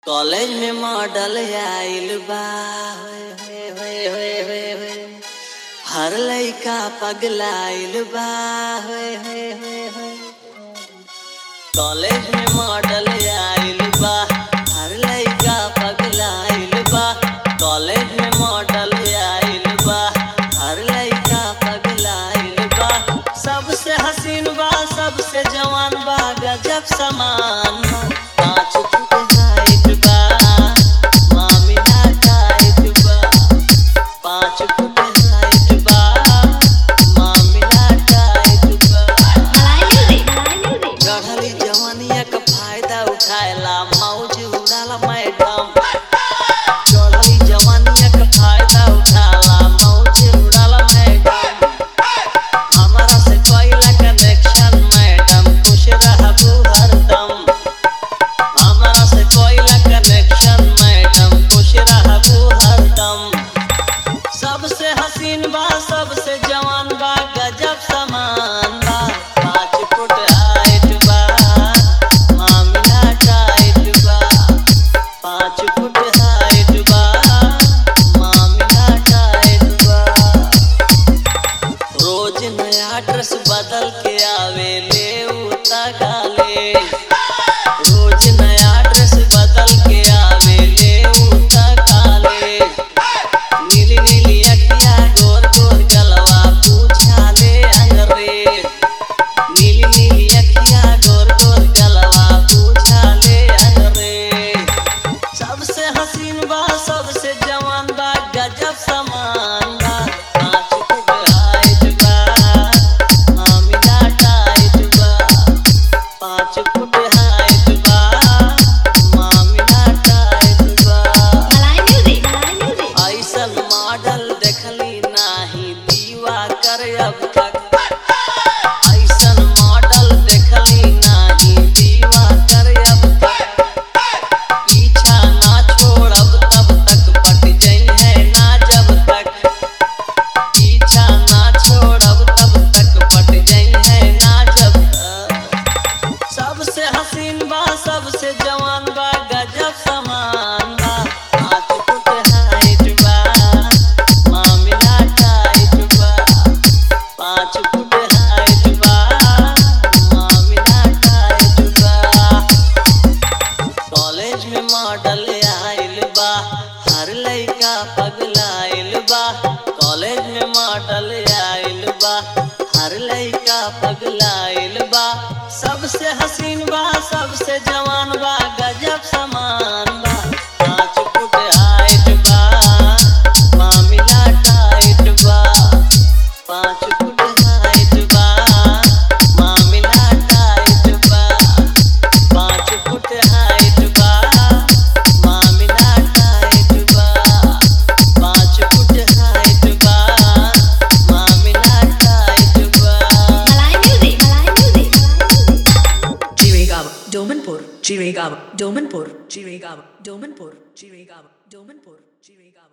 College में model आइल बा होए, होए, होए, होए, होए। हर लइका पगलाइल बा होए, होए, होए, होए। कॉलेज में मॉडल आइल बा हर लइका पगलाइल बा कॉलेज में मॉडल आइल बा हर लइका पगलाइल बा सबसे हसीन बा सबसे जवान बा गजब समान बा पाँच फुट हाइट बा मामिला टाइट बा पाँच फुट हाइट बा मामिला टाइट बा चढ़ली जवानिया का फायदा उठाएला मौज उड़ाला मैडम चढ़ली जवानिया का फायदा उठाला मौज उड़ाला मैडम हमारा से कोइला कनेक्शन मैडम खुश रहबू हरदम हमारा से कोइला कनेक्शन मैडम खुश रहबू हरदम सबसे हसीन बा सबसे जवान बा गजब समान बा पाँच फुट हाइट बा मामला टाइट बा पाँच फुट हाइट बा मामला टाइट बा रोज नया ड्रेस बदल के आवे ले उता काले रोज नया ड्रेस बदल के आवे ले उता काले नीली नीली अखिया गोर गोर गलवा पूछा ले अंग्रेज नीली नीली अखिया गोर गोर गलवा पूछा ले अंग्रेज सबसे हसीन बा सबसे जवान बा गजब समान बा पाँच फुट हाइट बा मामिला टाइट बा पाँच फुट हाइट बा मामिला टाइट बा ऐसन मॉडल देखली नाही दीवा कर अब तक ऐसन मॉडल देखली नाही दीवा कर अब तक पीछा ना छोड़ब तब तक पट जाइ है ना जब तक पीछा ना छोड़ब तब तक पट जाइ है ना जब तक सबसे हसीन बा सबसे जवान बा गजब समान बा पाँच फुट हाइट बा मामला टाइट बा पाँच फुट हाइट बा मामला टाइट बा कॉलेज में मॉडल आइल बा हर लइका पगलाइल बा कॉलेज में मॉडल आइल बा हर लइका पगलाइल बा सबसे हसीन बा सबसे जवान बा गजब समान बा पाँच फुट हाइट बा मामिला टाइट बा पाँच फुट हाइट बा मामिला टाइट बा पाँच फुट हाइट बा मामिला टाइट बा पाँच फुट हाइट बा मामिला टाइट बा Chirigava, Domanpur, Chirigava, Domanpur, Chirigava, Domanpur, Chirigava, Domanpur, Chirigava.